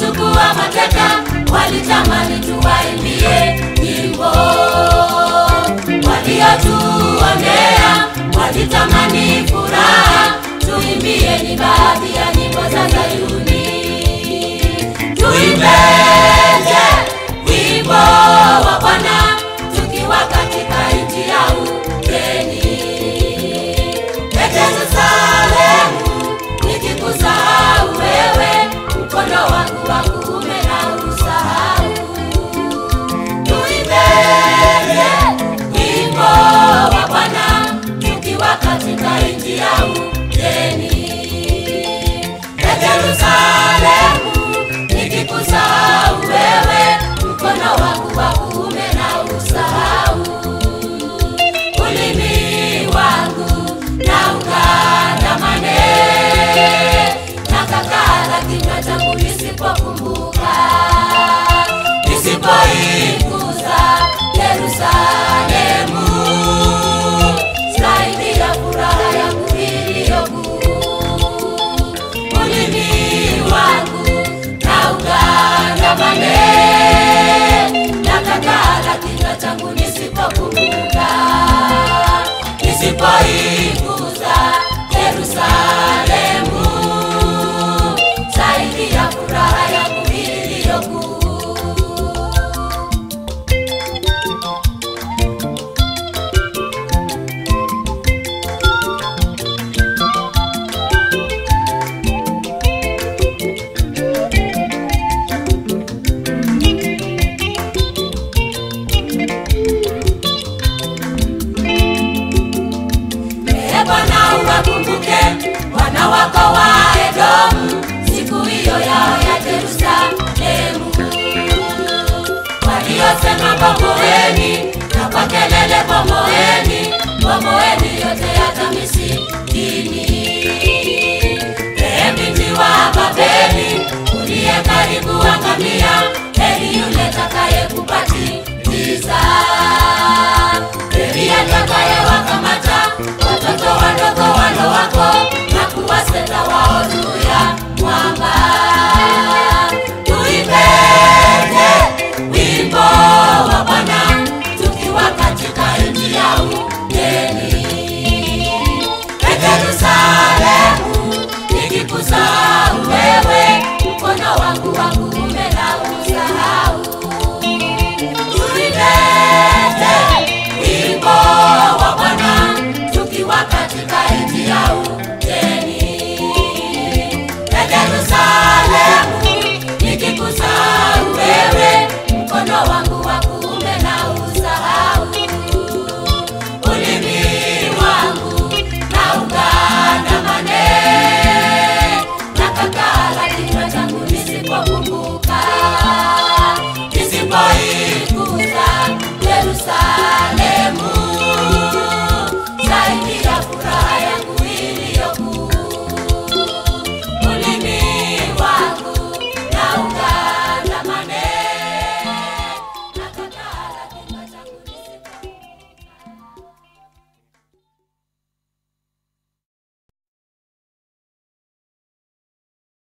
waliotuchukua mateka walitamani tuwaimbie nyimbo, waliotuonea walitamani furaha, tuimbie ni baadhi ya nyimbo za Zayuni. Tuimbeje wimbo wa Bwana tukiwa katika nchi ya ugeni. Ee Yerusalemu, nikikusahau wewe, mkono wangu wa kuume na usahau. Tuimbeje wimbo wa Bwana tukiwa katika nchi ya ugeni. Ee Yerusalemu, nikikusahau wewe, mkono wangu wa kuume na usahau. Ulimi wangu na ukandamane na kakala kinywa changu nisipokumbuka, nisipoikuza Yerusalemu zaidi ya furaha yangu iliyo kuu ulimi wangu na ugandamane na kakala kinywa changu nisipokumbuka nisipoikuza Yerusalemu zaidi ya furaha yangu iliyo kuu Ee Bwana uwakumbuke wana wako wa Edomu siku hiyo yao ya Yerusalemu, waliosema bomoeni, na kwa kelele bomoeni, bomoeni yote yata misikini. Ee binti wa Babeli uliye karibu anga